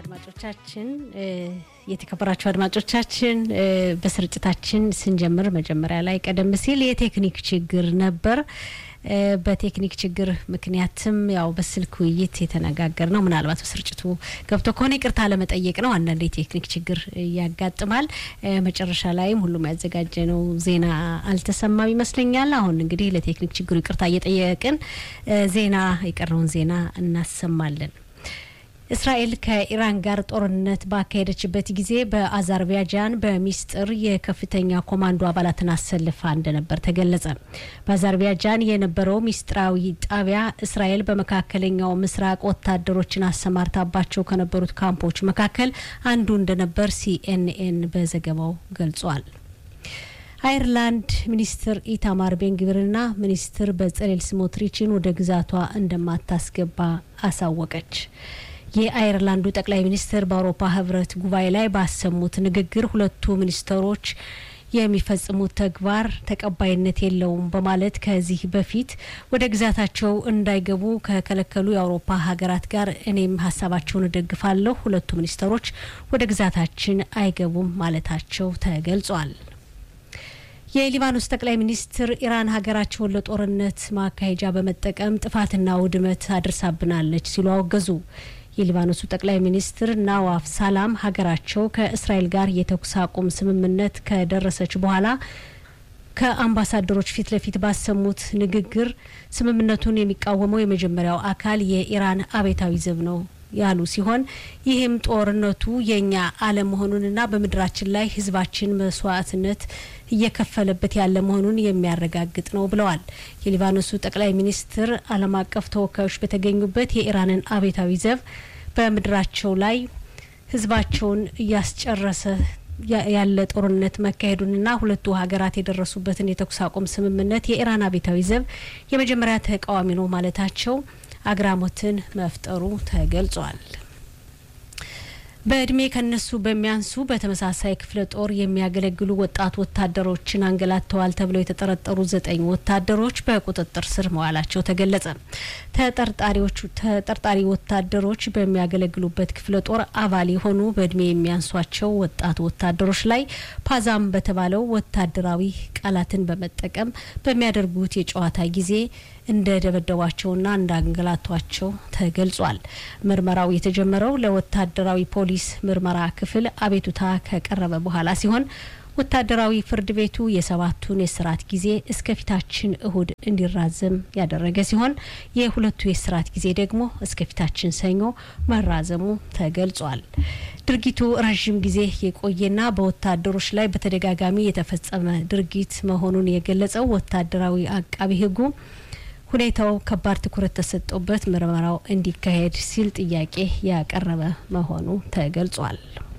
አድማጮቻችን የተከበራችሁ አድማጮቻችን በስርጭታችን ስንጀምር መጀመሪያ ላይ ቀደም ሲል የቴክኒክ ችግር ነበር። በቴክኒክ ችግር ምክንያትም ያው በስልክ ውይይት የተነጋገር ነው። ምናልባት በስርጭቱ ገብቶ ከሆነ ይቅርታ ለመጠየቅ ነው። አንዳንድ የቴክኒክ ችግር ያጋጥማል። መጨረሻ ላይም ሁሉም ያዘጋጀ ነው ዜና አልተሰማም ይመስለኛል። አሁን እንግዲህ ለቴክኒክ ችግሩ ይቅርታ እየጠየቅን ዜና የቀረውን ዜና እናሰማለን። እስራኤል ከኢራን ጋር ጦርነት ባካሄደችበት ጊዜ በአዘርባይጃን በሚስጥር የከፍተኛ ኮማንዶ አባላትን አሰልፋ እንደነበር ተገለጸ። በአዘርባይጃን የነበረው ሚስጥራዊ ጣቢያ እስራኤል በመካከለኛው ምስራቅ ወታደሮችን አሰማርታባቸው ከነበሩት ካምፖች መካከል አንዱ እንደነበር ሲኤንኤን በዘገባው ገልጿል። አየርላንድ ሚኒስትር ኢታማር ቤንግቪርና ሚኒስትር በጸሌል ስሞትሪችን ወደ ግዛቷ እንደማታስገባ አሳወቀች። የአየርላንዱ ጠቅላይ ሚኒስትር በአውሮፓ ህብረት ጉባኤ ላይ ባሰሙት ንግግር ሁለቱ ሚኒስትሮች የሚፈጽሙት ተግባር ተቀባይነት የለውም በማለት ከዚህ በፊት ወደ ግዛታቸው እንዳይገቡ ከከለከሉ የአውሮፓ ሀገራት ጋር እኔም ሀሳባቸውን እደግፋለሁ፣ ሁለቱ ሚኒስትሮች ወደ ግዛታችን አይገቡም ማለታቸው ተገልጿል። የሊባኖስ ጠቅላይ ሚኒስትር ኢራን ሀገራቸውን ለጦርነት ማካሄጃ በመጠቀም ጥፋትና ውድመት አድርሳብናለች ሲሉ አወገዙ። የሊባኖሱ ጠቅላይ ሚኒስትር ናዋፍ ሳላም ሀገራቸው ከእስራኤል ጋር የተኩስ አቁም ስምምነት ከደረሰች በኋላ ከአምባሳደሮች ፊት ለፊት ባሰሙት ንግግር ስምምነቱን የሚቃወመው የመጀመሪያው አካል የኢራን አብዮታዊ ዘብ ነው ያሉ ሲሆን ይህም ጦርነቱ የእኛ አለመሆኑንና በምድራችን ላይ ሕዝባችን መስዋዕትነት እየከፈለበት ያለ መሆኑን የሚያረጋግጥ ነው ብለዋል። የሊባኖሱ ጠቅላይ ሚኒስትር ዓለም አቀፍ ተወካዮች በተገኙበት የኢራንን አብዮታዊ ዘብ በምድራቸው ላይ ሕዝባቸውን እያስጨረሰ ያለ ጦርነት መካሄዱንና ሁለቱ ሀገራት የደረሱበትን የተኩስ አቁም ስምምነት የኢራን አብዮታዊ ዘብ የመጀመሪያ ተቃዋሚ ነው ማለታቸው አግራሞትን መፍጠሩ ተገልጿል። በእድሜ ከነሱ በሚያንሱ በተመሳሳይ ክፍለ ጦር የሚያገለግሉ ወጣት ወታደሮችን አንገላተዋል ተብለው የተጠረጠሩ ዘጠኝ ወታደሮች በቁጥጥር ስር መዋላቸው ተገለጸ። ተጠርጣሪዎቹ ተጠርጣሪ ወታደሮች በሚያገለግሉበት ክፍለ ጦር አባል የሆኑ በእድሜ የሚያንሷቸው ወጣት ወታደሮች ላይ ፓዛም በተባለው ወታደራዊ ቃላትን በመጠቀም በሚያደርጉት የጨዋታ ጊዜ እንደ ደበደቧቸውና እንዳንገላቷቸው ተገልጿል። ምርመራው የተጀመረው ለወታደራዊ ፖሊስ ምርመራ ክፍል አቤቱታ ከቀረበ በኋላ ሲሆን ወታደራዊ ፍርድ ቤቱ የሰባቱን የስርዓት ጊዜ እስከ ፊታችን እሁድ እንዲራዘም ያደረገ ሲሆን የሁለቱ የስርዓት ጊዜ ደግሞ እስከ ፊታችን ሰኞ መራዘሙ ተገልጿል። ድርጊቱ ረዥም ጊዜ የቆየና በወታደሮች ላይ በተደጋጋሚ የተፈጸመ ድርጊት መሆኑን የገለጸው ወታደራዊ አቃቢ ሕጉ ሁኔታው ከባድ ትኩረት ተሰጥቶበት ምርመራው እንዲካሄድ ሲል ጥያቄ ያቀረበ መሆኑ ተገልጿል።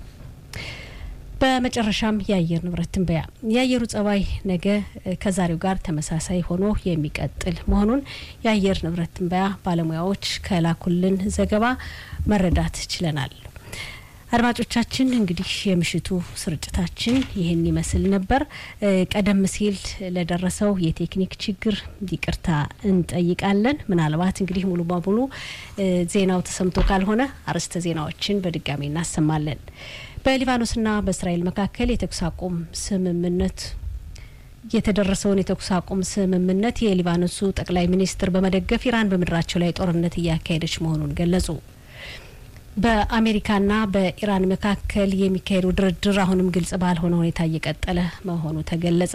በመጨረሻም የአየር ንብረት ትንበያ። የአየሩ ጸባይ ነገ ከዛሬው ጋር ተመሳሳይ ሆኖ የሚቀጥል መሆኑን የአየር ንብረት ትንበያ ባለሙያዎች ከላኩልን ዘገባ መረዳት ችለናል። አድማጮቻችን እንግዲህ የምሽቱ ስርጭታችን ይህን ይመስል ነበር። ቀደም ሲል ለደረሰው የቴክኒክ ችግር ይቅርታ እንጠይቃለን። ምናልባት እንግዲህ ሙሉ በሙሉ ዜናው ተሰምቶ ካልሆነ አርዕስተ ዜናዎችን በድጋሚ እናሰማለን። በሊባኖስና በእስራኤል መካከል የተኩስ አቁም ስምምነት የተደረሰውን የተኩስ አቁም ስምምነት የሊባኖሱ ጠቅላይ ሚኒስትር በመደገፍ ኢራን በምድራቸው ላይ ጦርነት እያካሄደች መሆኑን ገለጹ። በአሜሪካና በኢራን መካከል የሚካሄዱ ድርድር አሁንም ግልጽ ባልሆነ ሁኔታ እየቀጠለ መሆኑ ተገለጸ።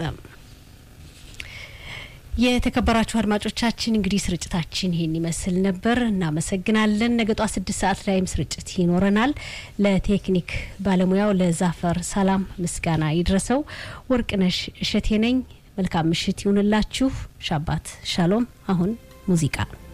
የተከበራችሁ አድማጮቻችን እንግዲህ ስርጭታችን ይሄን ይመስል ነበር። እናመሰግናለን። ነገ ጧት ስድስት ሰዓት ላይም ስርጭት ይኖረናል። ለቴክኒክ ባለሙያው ለዛፈር ሰላም ምስጋና ይድረሰው። ወርቅነሽ እሸቴ ነኝ። መልካም ምሽት ይሁንላችሁ። ሻባት ሻሎም። አሁን ሙዚቃ